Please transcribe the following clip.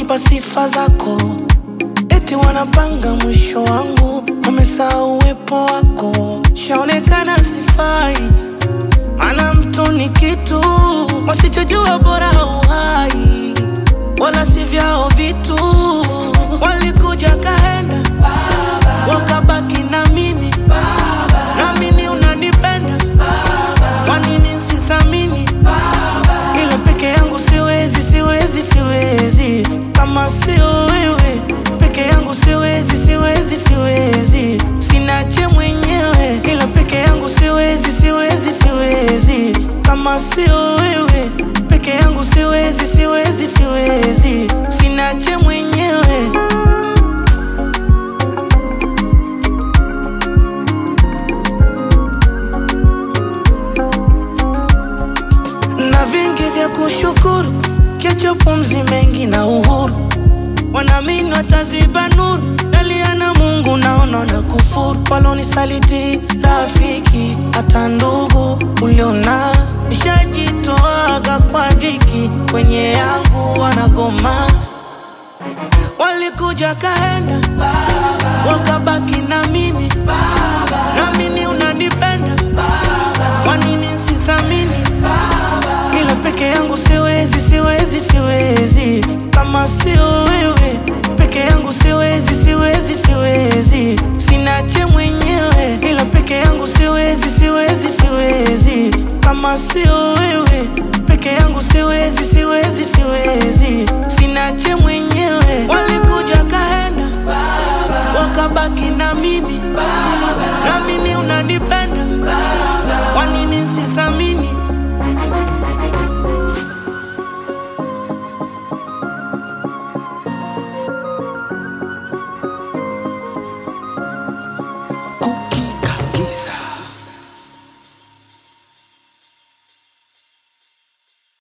kunipa sifa zako, eti wanapanga mwisho wangu, wamesahau uwepo wako. Shaonekana sifai, maana mtu ni kitu wasichojua, bora uhai, wala si vyao vitu. Walikuja kaenda, wakabaki na mimi, naamini unanipenda, kwa nini sithamini? Ila peke yangu siwezi, siwezi, siwezi, kama sio wewe peke yangu siwezi, siwezi, siwezi, sinache mwenyewe. Ila peke yangu siwezi, siwezi, siwezi, kama sio wewe peke yangu siwezi, siwezi, siwezi, sinache mwenyewe. na vingi vya kushukuru, kiacho pumzi mengi na uhuru, wanaamini wataziba nuru, dalia na Mungu naona na kufuru, walonisaliti rafiki, hata ndugu uliona, nishajitoaga kwa dhiki, kwenye yangu wanagoma, walikuja kaenda, wakabaki na mimi